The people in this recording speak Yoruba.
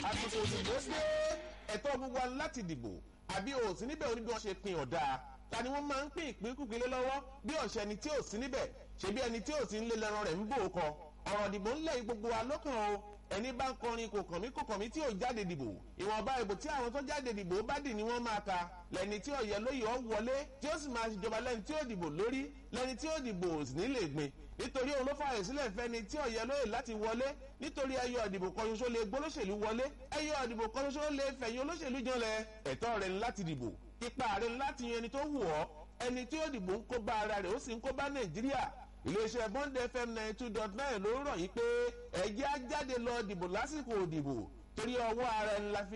àsìkò òdìbò dé ẹ̀tọ́ gbogbo wa láti dìbò àbí o sí níbẹ̀ oníbi wọn ṣe pin ọ̀dà ta ni wọ́n máa ń pín ìpín kúpin lé lọ́wọ́ bí ọ̀sẹ̀ ẹni tí ò sí níbẹ̀ ṣebí ẹni tí ò sí nílé lẹ́ran rẹ̀ ń bò ó kọ ọ̀rọ̀ ìdìbò ńlẹ̀ gbogbo wa lọ́kàn o ẹni bá ń kọrin kò kàn mí kò kàn mí tí ò jáde dìbò ìwọ̀nba ìbò tí àwọn tó jáde dìbò bá dì ní wọ́n máa ka lẹ́ni tí ọ̀yẹ́ lóye ọ̀ wọlé tí ó sì máa ṣèjọba lẹ́ni tí ó dìbò lórí lẹ́ni tí ó dìbò sì ní lè gbin nítorí òun ló fààyè sílẹ̀ fẹ́ni tí ọ̀yẹ́ lóye láti wọlé nítorí ẹyọ ìdìbò kan ṣoṣo lè gbólóṣèlú wọlé ẹyọ ìdìbò kan ṣoṣo lè fẹ̀yìn olóṣèlú janlẹ̀ ẹ̀tọ́ rẹ̀ láti dìbò ipa rẹ̀ láti yan ẹni tó wù ọ́ ẹni tí ó dìbò ń kó bá ara rẹ̀ ó sì ń kó bá nàìjíríà iléeṣẹ́ bond fm ninety two dot nine ló rọ̀ yín pé ẹ̀jẹ̀ á jáde lọ dìbò lásìkò òdìbò torí ọwọ́ ara ẹni la fi